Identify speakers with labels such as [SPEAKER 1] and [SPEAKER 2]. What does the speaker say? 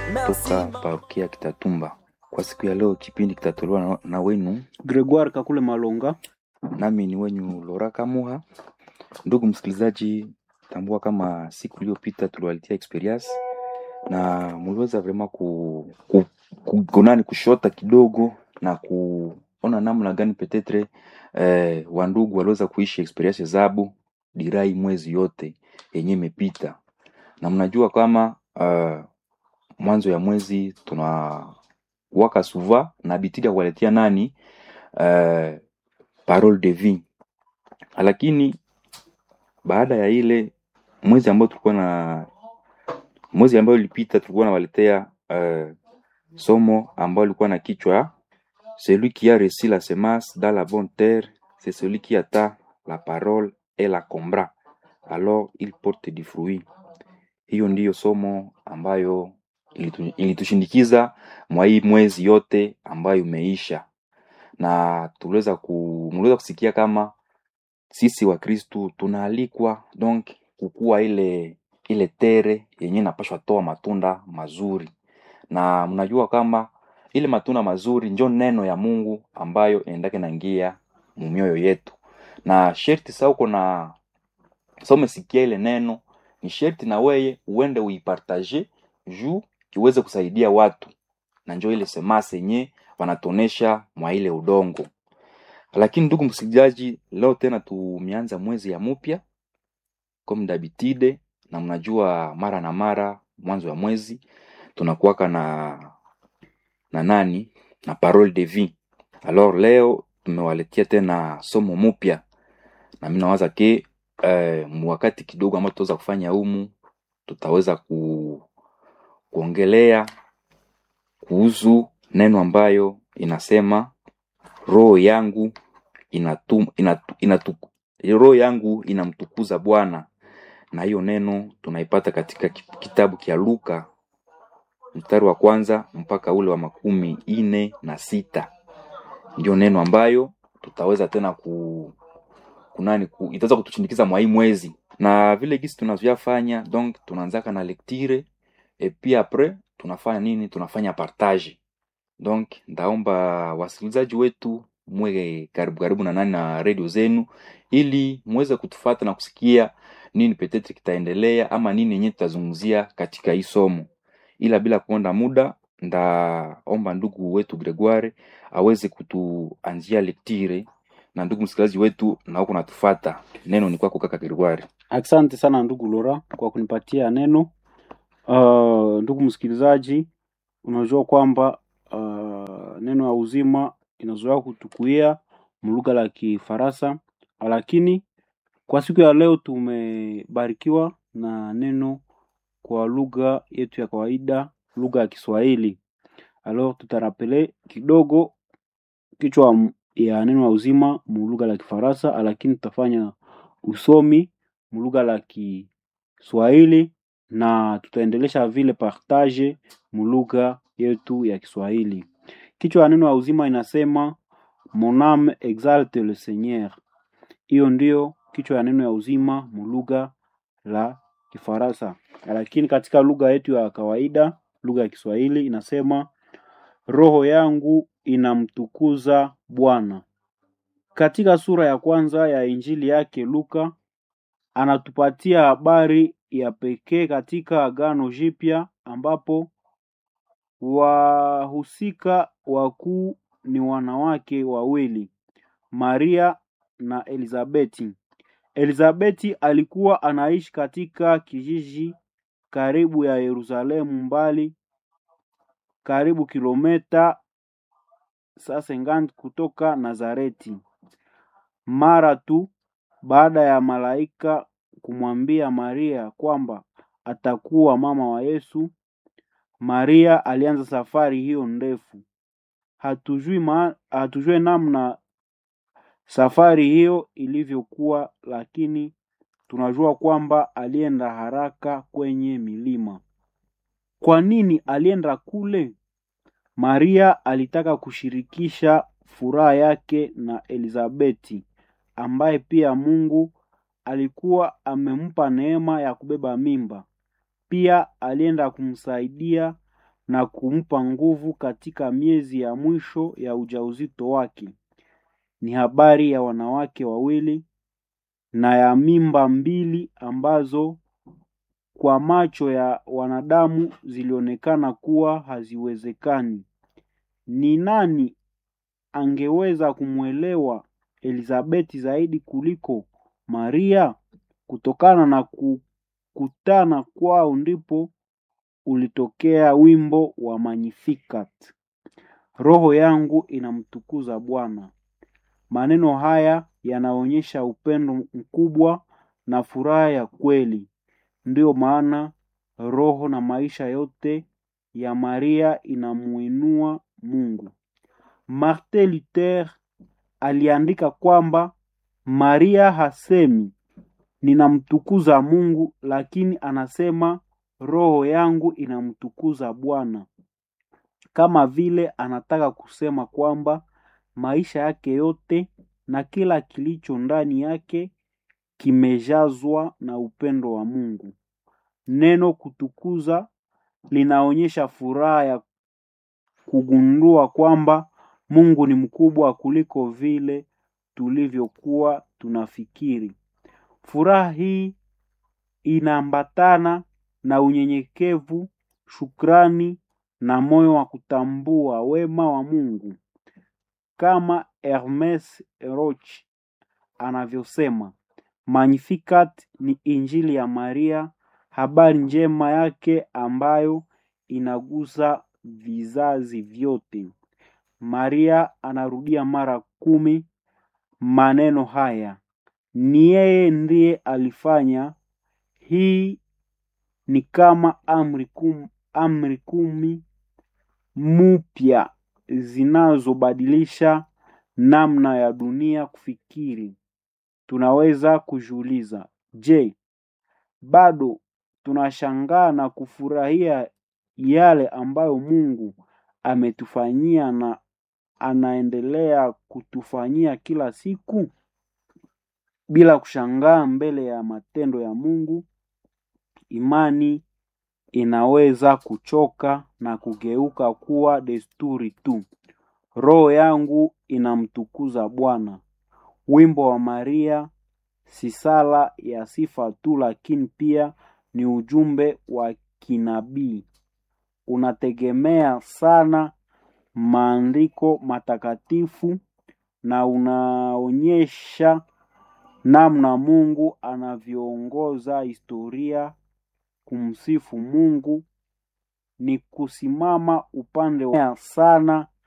[SPEAKER 1] toka parokia Kitatumba. Kwa siku ya leo kipindi kitatolewa na, na wenu
[SPEAKER 2] Gregoire Kakule Malonga.
[SPEAKER 1] nami ni wenyu Lora Kamuha. Ndugu msikilizaji, tambua kama siku iliyopita tuliwaletea experience na muliweza vrema ku, ku, ku, kunani kushota kidogo na kuona namna gani petetre eh, wandugu waliweza kuishi experience zabu dirai mwezi yote yenye imepita, na mnajua kama uh, mwanzo ya mwezi tuna waka suva na bitidi ya kuwaletea nani uh, parole de vie, lakini baada ya ile mwezi ambao tulikuwa na mwezi ambao ilipita tulikuwa nawaletea uh, somo ambao ilikuwa na kichwa celui qui a reçu la semence dans la bonne terre c'est celui qui attend la parole et la combra alors il porte du fruit hiyo ndiyo somo ambayo ilitu- ilitushindikiza mwa hii mwezi yote ambayo imeisha na tuliweza ku, mliweza kusikia kama sisi wa Kristu tunaalikwa donc kukua ile ile tere yenye inapashwa toa matunda mazuri, na mnajua kama ile matunda mazuri njo neno ya Mungu ambayo inaendake naingia mumioyo yetu, na sherti sa uko na sa umesikia ile neno, ni sherti na weye uende uipartage juu iweze kusaidia watu, na njo ile semase yenye wanatonesha mwa ile udongo lakini ndugu msikilizaji, leo tena tumeanza mwezi ya mupya comme d'habitude, na mnajua mara na mara mwanzo wa mwezi tunakuwaka na na nani na parole de vie. Alors leo tumewaletea tena somo mupya, na mimi nawaza ke eh, wakati kidogo ambao tutaweza kufanya humu tutaweza ku, kuongelea kuhusu neno ambayo inasema roho yangu inatum, inatu, inatu, roho yangu inamtukuza Bwana, na hiyo neno tunaipata katika ki- kitabu kia Luka mstari wa kwanza mpaka ule wa makumi ine na sita. Ndio neno ambayo tutaweza tena ku kunani ku, itaweza kutushindikiza mwa hii mwezi, na vile gisi tunavyofanya donc tunaanzaka na lecture et puis après tunafanya nini? Tunafanya partage donc ndaomba wasikilizaji wetu mwe karibu karibu na nani na redio zenu ili muweze kutufata na kusikia nini petetre kitaendelea ama nini yenyewe tutazungumzia katika hii somo ila bila kuonda muda ndaomba ndugu wetu gregoire aweze kutuanzia lektire na ndugu msikilizaji wetu na huko natufata neno ni kwako kaka gregoire
[SPEAKER 2] Asante sana ndugu Lora kwa kunipatia neno. Uh, ndugu msikilizaji, unajua kwamba uh, neno ya uzima inazoea kutukuia mlugha la Kifaransa, lakini kwa siku ya leo tumebarikiwa na neno kwa lugha yetu ya kawaida, lugha ya Kiswahili. Alors tutarapele kidogo kichwa m- ya neno ya uzima mu lugha la Kifaransa, lakini tutafanya usomi mu lugha la Kiswahili na tutaendelesha vile partage mu lugha yetu ya Kiswahili. Kichwa ya neno ya uzima inasema mon âme exalte le Seigneur. Hiyo ndio kichwa ya neno ya uzima mu lugha la Kifaransa, lakini katika lugha yetu ya kawaida, lugha ya Kiswahili inasema roho yangu inamtukuza Bwana. Katika sura ya kwanza ya injili yake Luka anatupatia habari ya pekee katika Agano Jipya ambapo wahusika wakuu ni wanawake wawili, Maria na Elizabeti. Elizabeti alikuwa anaishi katika kijiji karibu ya Yerusalemu mbali karibu kilomita sasengani kutoka Nazareti. Mara tu baada ya malaika kumwambia Maria kwamba atakuwa mama wa Yesu, Maria alianza safari hiyo ndefu. Hatujui ma, hatujui namna safari hiyo ilivyokuwa, lakini tunajua kwamba alienda haraka kwenye milima. Kwa nini alienda kule? Maria alitaka kushirikisha furaha yake na Elizabeti ambaye pia Mungu alikuwa amempa neema ya kubeba mimba. Pia alienda kumsaidia na kumpa nguvu katika miezi ya mwisho ya ujauzito wake. Ni habari ya wanawake wawili na ya mimba mbili ambazo kwa macho ya wanadamu zilionekana kuwa haziwezekani. Ni nani angeweza kumwelewa Elizabeti zaidi kuliko Maria? Kutokana na kukutana kwao ndipo ulitokea wimbo wa Magnificat. Roho yangu inamtukuza Bwana. Maneno haya yanaonyesha upendo mkubwa na furaha ya kweli. Ndiyo maana roho na maisha yote ya Maria inamuinua Mungu. Martin Luther aliandika kwamba Maria hasemi ninamtukuza Mungu, lakini anasema roho yangu inamtukuza Bwana, kama vile anataka kusema kwamba maisha yake yote na kila kilicho ndani yake kimejazwa na upendo wa Mungu. Neno kutukuza linaonyesha furaha ya kugundua kwamba Mungu ni mkubwa kuliko vile tulivyokuwa tunafikiri. Furaha hii inaambatana na unyenyekevu, shukrani na moyo wa kutambua wema wa Mungu. Kama Hermes Roch anavyosema, Magnificat ni injili ya Maria, habari njema yake ambayo inagusa vizazi vyote. Maria anarudia mara kumi maneno haya. Ni yeye ndiye alifanya. Hii ni kama amri kum, amri kumi mpya zinazobadilisha namna ya dunia kufikiri. Tunaweza kujiuliza, je, bado tunashangaa na kufurahia yale ambayo Mungu ametufanyia na anaendelea kutufanyia kila siku? Bila kushangaa mbele ya matendo ya Mungu, imani inaweza kuchoka na kugeuka kuwa desturi tu. Roho yangu inamtukuza Bwana. Wimbo wa Maria si sala ya sifa tu, lakini pia ni ujumbe wa kinabii. Unategemea sana maandiko matakatifu na unaonyesha namna Mungu anavyoongoza historia. Kumsifu Mungu ni kusimama upande wa sana